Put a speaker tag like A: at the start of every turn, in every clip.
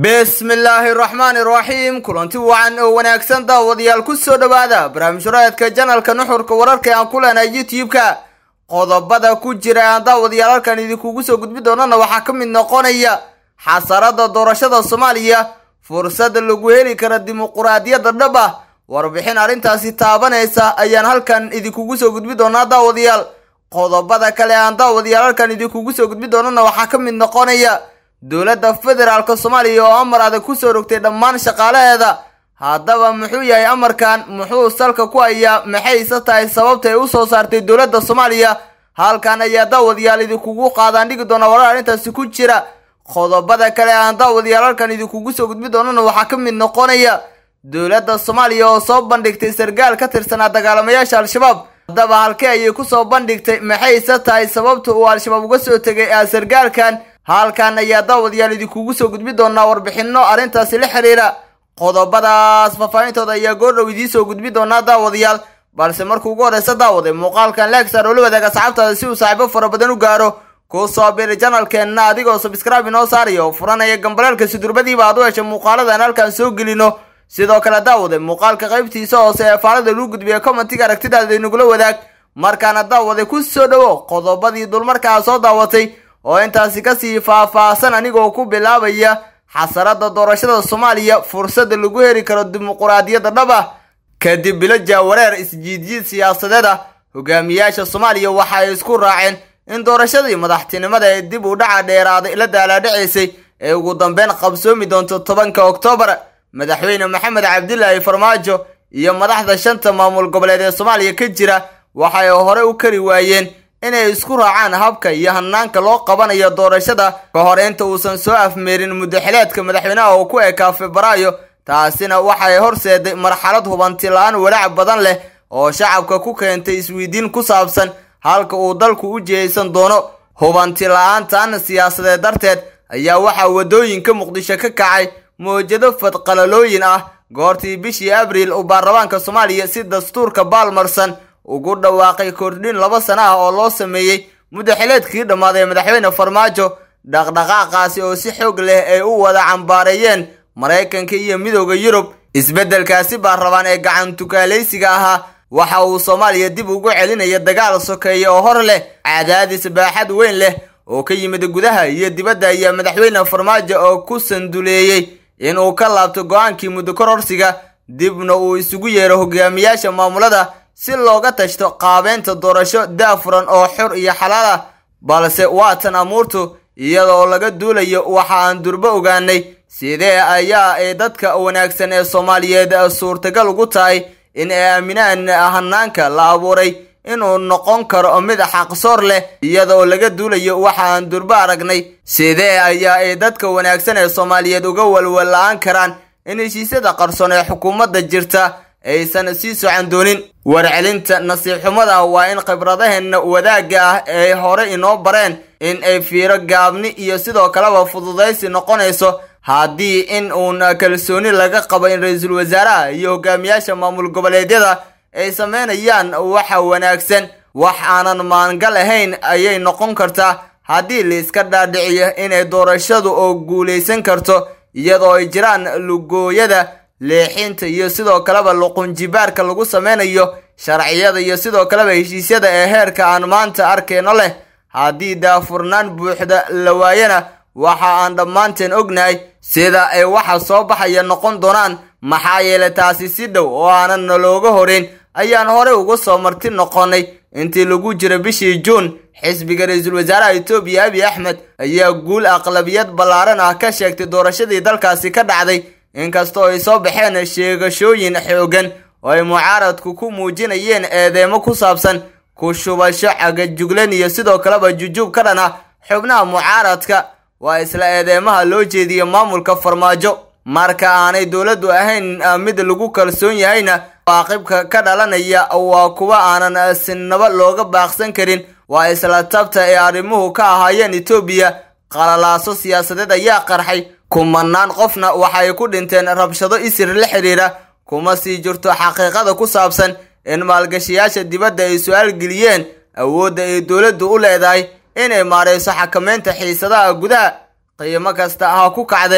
A: bismillaahi raxmaani raxiim kulanti wacan oo wanaagsan daawadayaal ku soo dhowaada barnaamij raadka janalka nuxurka wararka aan ku leenahay youtube-ka qodobada ku jira aan daawadayaal halkan idinkugu soo gudbi doonana waxaa ka mid noqonaya xasarada doorashada soomaaliya fursada lagu heli kara dimuquraadiyadda dhab ah warbixin arrintaasi taabanaysa ayaan halkan idinkugu soo gudbi doonaa daawadayaal qodobada kale aan daawadayaal halkan idinkugu soo gudbi doonana waxaa ka mid noqonaya dowladda federaalk soomaaliya oo amar adag kusoo rogtay dhammaan shaqaalaheeda haddaba muxuu yahay amarkan muxuu salka ku hayaa maxayse tahay sababta ay usoo saartay dowladda soomaaliya halkan ayaa daawadayaal idinkugu qaadaan dhigi doona warar arrintaasi ku jira qodobada kale aan daawadayaal halkan idinkugu soo gudbi doonana waxaa ka mid noqonaya dowladda soomaaliya oo soo bandhigtay sargaal ka tirsanaa dagaalamayaasha al-shabaab haddaba halkee ayay kusoo bandhigtay maxayse tahay sababta uu al-shabaab uga soo tegay sargaalkan halkan ayaa daawadayaal idinkugu soo gudbi doonaa warbixino arrintaasi la xiriira qodobadaas faahfaahintooda ayaa goordhow idiin soo gudbi doonaa daawadayaal balse markuu ugu horeysa daawaday muuqaalkan leegsaar oo la wadaaga asxaabtaada si uu saaxiibo fara badan u gaaro ku soo biri janalkeenna adigoo sabskraibe inoo saaraya oo furanaya gambaleelka sudurbadiiba aad u hesha muuqaaladan halkan soo gelino sidoo kale daawaday muuqaalka qaybtiisa hoose ee faalada lagu gudbiya commentiga aragtidaada inagula wadaag markaana daawaday ku soo dhowo qodobadii dulmarkaa soo daawatay oo intaasi kasii faah-faahsan anigoo ku bilaabaya xasarada doorashada soomaaliya fursada lagu heli karo dimuquraadiyadda dhab ah kadib bilo jaawareer isjiidjiid siyaasadeed ah hogaamiyaasha soomaaliya waxa ay isku raaceen in doorashadii madaxtinimada ee dib u dhaca dheeraaday la daalaadhacaysay ee ugu dambeyn qabsoomi doonto tobanka oktoobar madaxweyne maxamed cabdilaahi farmaajo iyo madaxda shanta maamul goboleed ee soomaaliya ka jira waxay hore u kari waayeen inay isku raacaan habka iyo hanaanka loo qabanayo doorashada ka hor inta uusan soo afmeerin muddaxileedka madaxweynaha oo ku ekaa febraayo taasina waxay horseeday marxalad hubanti la-aan walaac badan leh oo shacabka ku keentay isweydiin ku saabsan halka uu dalku u jihaysan doono hubanti la-aantan siyaasadeed darteed ayaa waxaa waddooyinka muqdisho ka kacay mawjado fadqalalooyin ah goortii bishii abriil uu baarlamaanka soomaaliya si dastuurka baalmarsan ugu dhawaaqay kordhin laba sana ah oo loo sameeyey muddaxileedkii dhammaaday madaxweyne farmaajo dhaqdhaqaaqaasi oo si xoog leh ay u wada cambaareeyeen maraykanka iyo midooda yurub isbeddelkaasi baarlabaan ee gacantukaalaysiga ahaa waxa uu soomaaliya dib ugu celinaya dagaal sokeeye oo hor leh cadaadis baaxad weyn leh oo ka yimid gudaha iyo dibadda ayaa madaxweyne farmaajo oo ku sanduleeyey inuu ka laabto go-aankii muddo kororsiga dibna uu isugu yeero hogaamiyaasha maamulada si looga tashto qaabeynta doorasho daafuran oo xor iyo xalaal ah balse waatan amuurtu iyadoo laga duulayo waxa aan durbo ogaanay sidee ayaa ay dadka wanaagsan ee soomaaliyeed suurtagal ugu tahay in ay aaminaan hanaanka la abuuray inuu noqon karo mid xaqsoor leh iyadoo laga duulayo waxa aan durbo aragnay sidee ayaa ay dadka wanaagsan ee soomaaliyeed uga walwal-la-aan karaan in heshiisyada qarsoon ee xukuumadda jirta aysan sii socan doonin warcelinta nasiib xumada waa in khibradaheenna wadaagga ah ay hore inoo bareen in ay fiiro gaabni iyo sidoo kaleba fududaysi noqonayso haddii in uun kalsooni laga qabo in ra-iisul wasaaraha iyo hogaamiyaasha maamul goboleedyada ay sameynayaan waxa wanaagsan wax aanan maangal ahayn ayay noqon kartaa haddii laiska dhaadhiciyo inay doorashadu oo guulaysan karto iyadoo ay jiraan lugooyada leexinta iyo sidoo kaleba luqunjibaarka lagu sameynayo sharciyada iyo sidoo kaleba heshiisyada ee heerka aan maanta arkeyno leh haddii daafurnaan buuxda la waayana waxa aan dhammaanteen ognahay sida ay waxa soo baxaya noqon doonaan maxaa yeelay taasi si dhow oo aanan nalooga horeyn ayaan horey uga soo marti noqonay intii lagu jiro bishii juun xisbiga ra-iisul wasaaraha etoobiya abiy axmed ayaa guul aqlabiyad ballaaran ah ka sheegtay doorashadii dalkaasi ka dhacday inkastoo ay soo baxeen sheegashooyin xoogan oo ay mucaaradku ku muujinayeen eedeemo ku saabsan ku shubasho cagajuglan iyo sidoo kaleba jujuub ka dhan ah xubnaha mucaaradka waa isla eedeemaha loo jeediya maamulka farmaajo marka aanay dowladdu ahayn mid lagu kalsoon yahayna waaqibka ka dhalanaya waa kuwa aanan sinaba looga baaqsan karin waa isla tabta ee arrimuhu ka ahaayeen etoobiya qalalaaso siyaasadeed ayaa qarxay kumanaan qofna waxay ku dhinteen rabshado isir la xidhiira kuma sii jirto xaqiiqada ku saabsan in maalgashayaasha dibadda ay su-aal geliyeen awoodda ay dowladdu u leedahay inay maarayso xakameynta xiisadaha gudaha qiimo kasta ha ku kacdee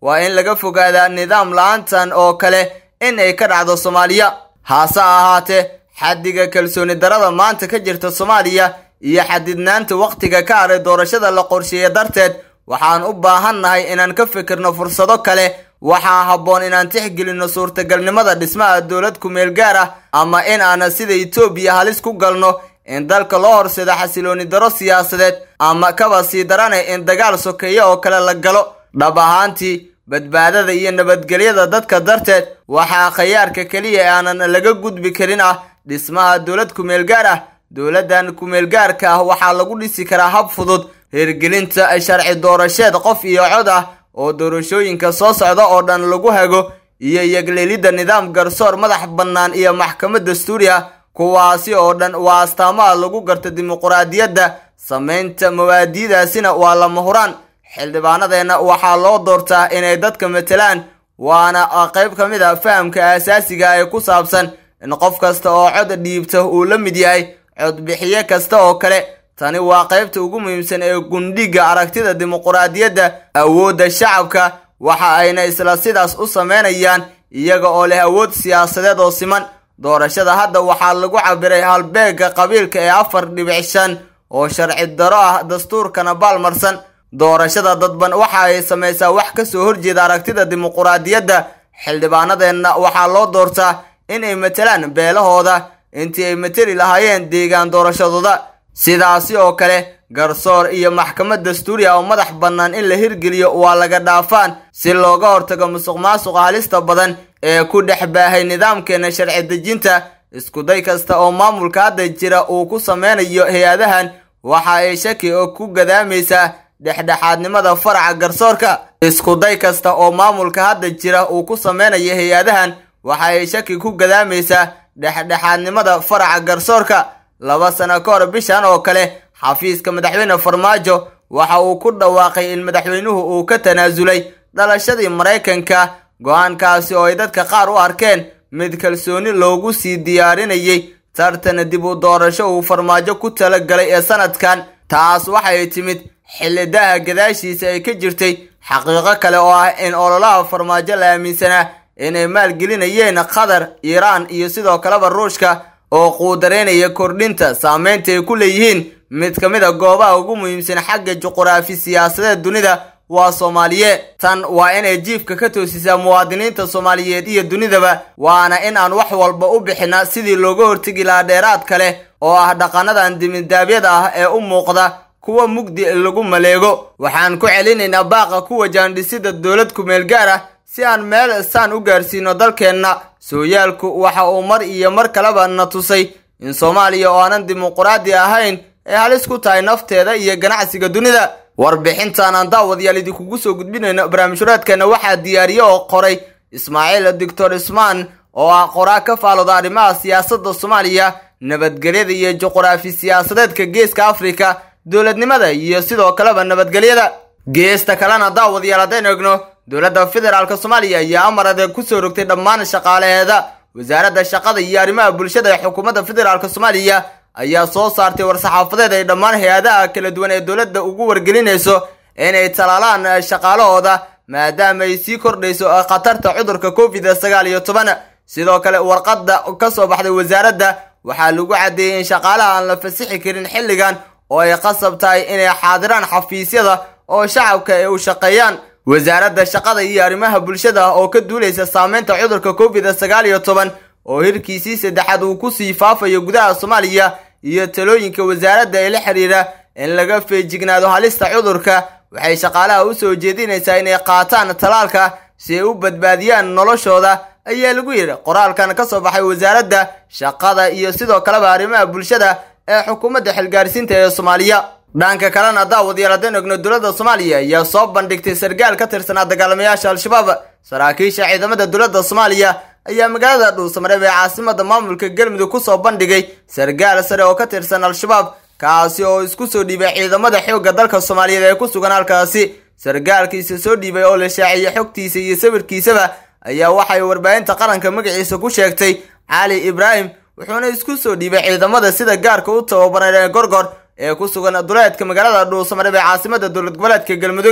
A: waa in laga fogaadaa nidaam la-aantan oo kale in ay ka dhacdo soomaaliya haase ahaatee xaddiga kalsooni darada maanta ka jirta soomaaliya iyo xadidnaanta wakhtiga ka haray doorashada la qorsheeye darteed waxaan u baahannahay inaan ka fikirno fursado kale waxaa habboon inaan tixgelinno suurtagalnimada dhismaha dowlad ku-meel gaar ah ama in aanan sida etoobiya halis ku galno in dalka loo horseedo xasilooni daro siyaasadeed ama kaba sii daranay in dagaal sokeeye oo kale la galo dhab ahaantii badbaadada iyo nabadgelyada dadka darteed waxaa khayaarka keliya ee aanan laga gudbi karin ah dhismaha dowlad ku-meel gaar ah dowladdan ku-meel gaarka ah waxaa lagu dhisi karaa hab fudud hirgelinta sharci doorasheed qof iyo cod ah oo doorashooyinka soo socda oo dhan lagu hago iyo yagleelidda nidaam garsoor madax bannaan iyo maxkamad dastuuri ah kuwaasi oo dhan waa astaamaha lagu garta dimuquraadiyadda samaynta mawaadiidaasina waa lama huraan xildhibaanadeenna waxaa loo doortaa inay dadka matelaan waana qayb ka mid a fahamka aasaasiga ee ku saabsan in qof kasta oo cod dhiibta uu la mid yahay codbixiye kasta oo kale tani waa qaybta ugu muhiimsan ee gundhiga aragtida dimuquraadiyadda awoodda shacabka waxa ayna isla sidaas u sameynayaan iyaga oo leh awood siyaasadeed oo siman doorashada hadda waxaa lagu cabiray halbeega qabiilka ee afar dhibic shan oo sharci daro ah dastuurkana baalmarsan doorashada dadban waxa ay samaysaa wax ka soo horjeeda aragtida dimuquraadiyadda xildhibaanadeenna waxaa loo doortaa inay matelaan beelahooda intii ay mateli lahaayeen deegaan doorashadooda sidaasi oo kale garsoor iyo maxkamad dastuuri ah oo madax bannaan in la hirgeliyo waa laga dhaafaan si looga hortago musuq maasuqa halista badan ee ku dhex baahay nidaamkeena sharci dejinta iskuday kasta oo maamulka hadda jira uu ku sameynayo hay-adahan waxa ay shaki oo ku gadaamaysaa dhexdhexaadnimada faraca garsoorka iskuday kasta oo maamulka hadda jira uu ku sameynayo hay-adahan waxa ay shaki ku gadaamaysaa dhexdhexaadnimada faraca garsoorka laba sano ka hor bishan oo kale xafiiska madaxweyne farmaajo waxa uu ku dhawaaqay in madaxweynuhu uu ka tanaasulay dhalashadii maraykanka go-aankaasi oo ay dadka qaar u arkeen mid kalsooni loogu sii diyaarinayay tartan dib u doorasho uu farmaajo ku talagalay ee sanadkan taas waxay timid xilidaha gadaashiisa ay ka jirtay xaqiiqo kale oo ah in ololaha farmaajo la aaminsanaa inay maalgelinayeen qatar iiraan iyo sidoo kaleba ruushka oo quudareynaya kordhinta saameynta ay ku leeyihiin mid ka mid a goobaha ugu muhiimsan xagga juquraafi siyaasadeed dunida waa soomaaliyeed tan waa inay jiifka ka toosisaa muwaadiniinta soomaaliyeed iyo dunidaba waana in aan wax walba u bixina sidii looga hortegi lahaa dheeraad kale oo ah dhaqanadan dimidaabyada ah ee u muuqda kuwa mugdi lagu maleego waxaan ku celinaynaa baaqa ku wajahan dhisida dowlad ku-meel gaar ah si aan meel saan u gaarsiino dalkeenna sooyaalku waxa uu mar iyo mar kaleba na tusay in soomaaliya oo aanan dimuquraadi ahayn ay halis ku tahay nafteeda iyo ganacsiga dunida warbixintan aan daawadayaal idinkugu soo gudbinayno barnaamijhuraadkeena waxaa diyaariye oo qoray ismaaciil doctor ismaan oo ah qoraa ka faalooda arrimaha siyaasadda soomaaliya nabadgelyada iyo juquraafi siyaasadeedka geeska afrika dowladnimada iyo sidoo kaleba nabadgelyada geesta kalena daawadayaal haddaynu egno dowladda federaalk soomaaliya ayaa amar adeeg kusoo rogtay dhammaan shaqaalaheeda wasaaradda shaqada iyo arrimaha bulshada ee xukuumadda federaalk soomaaliya ayaa soo saartay war-saxaafadeed ay dhammaan hay-adaha kala duwan ee dowladda ugu wargelinayso inay talaalaan shaqaalahooda maadaama ay sii kordhayso khatarta cudurka covid sagaal iyo toban sidoo kale warqadda ka soo baxday wasaaradda waxaa lagu caddeeyey in shaqaalaha aan la fasixi karin xilligan oo ay qasab tahay inay xaadiraan xafiisyada oo shacabka ay u shaqeeyaan wasaaradda shaqada iyo arrimaha bulshada oo ka duulaysa saameynta cudurka covid sagaal iyo toban oo hirkiisii saddexaad uu kusii faafayo gudaha soomaaliya iyo talooyinka wasaaradda ee la xiriira in laga feejignaado halista cudurka waxay shaqaalaha u soo jeedinaysaa inay qaataan talaalka si ay u badbaadiyaan noloshooda ayaa lagu yidhi qoraalkan ka soo baxay wasaaradda shaqada iyo sidoo kaleba arrimaha bulshada ee xukuumadda xilgaarsiinta ee soomaaliya dhanka kalena daawadayaal haddaynu egno dowladda soomaaliya ayaa soo bandhigtay sargaal ka tirsanaa dagaalamayaasha al-shabaab saraakiisha ciidamada dowladda soomaaliya ayaa magaalada dhuusamareeb ee caasimada maamulka galmudug kusoo bandhigay sargaal sare oo ka tirsan al-shabaab kaasi oo isku soo dhiibay ciidamada xoogga dalka soomaaliyeed ee ku sugan halkaasi sargaalkiisa soo dhiibay oo la shaaciyey xogtiisa iyo sawirkiisaba ayaa waxay warbaahinta qaranka magaciisa ku sheegtay cali ibraahim wuxuuna isku soo dhiibay ciidamada sida gaarka u tababaran ee gorgor ee ku sugan duleedka magaalada dhuusamareeb ee caasimada dowlad goboleedka galmudug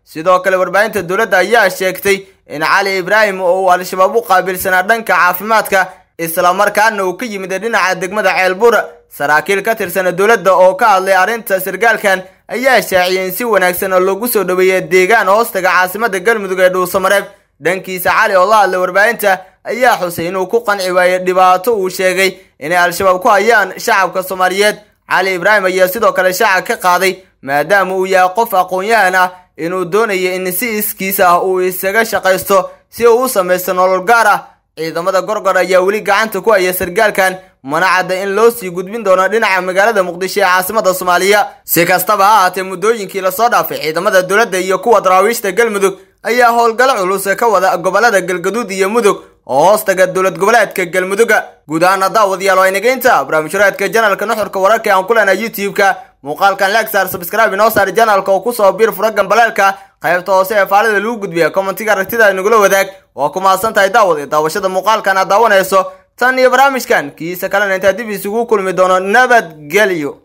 A: sidoo kale warbaahinta dowladda ayaa sheegtay in cali ibraahim oo uu al-shabaab u qaabilsanaa dhanka caafimaadka islamarkaana uu ka yimid dhinaca degmada ceelbuur saraakiil ka tirsana dowladda oo ka hadlay arrinta sargaalkan ayaa shaaciyay in si wanaagsan oo loogu soo dhaweeya deegaan hoostaga caasimada galmudug ee dhuusamareeb dhankiisa cali oo la hadlay warbaahinta ayaa xusay inuu ku qanci waayey dhibaato uu sheegay inay al-shabaab ku hayaan shacabka soomaaliyeed cali ibraahim ayaa sidoo kale shacab ka qaaday maadaama uu yahay qof aqoon-yahan ah inuu doonayo in si iskiis ah uu isaga shaqaysto si uu u samaysto nolol gaar ah ciidamada gorgor ayaa weli gacanta ku haya sargaalkan mana cadda in loo sii gudbin doono dhinaca magaalada muqdisho ee caasimada soomaaliya si kastaba ha ahaatee muddooyinkii lasoo dhaafay ciidamada dowladda iyo kuwa daraawiishta galmudug ayaa howlgalo culus ka wada gobolada galgaduud iyo mudug oo hoostaga dowlad goboleedka galmuduga guud ahaana daawadayaal waa inageynta barnaamijhuraadka janalka nuxurka wararka aan ku leenahay youtube-ka muuqaalkan lagsaar sabscribe inoo saar janalka oo kusoo biir fura gambaleelka qaybta hoose ee faalida lagu gudbiya commentiga aragtida inagula wadaag waa ku mahadsan tahay daawad daawashada muuqaalkan aad daawanayso tan iyo barnaamijkan kiisa kalena intaa dib isugu kulmi doono nabadgelyo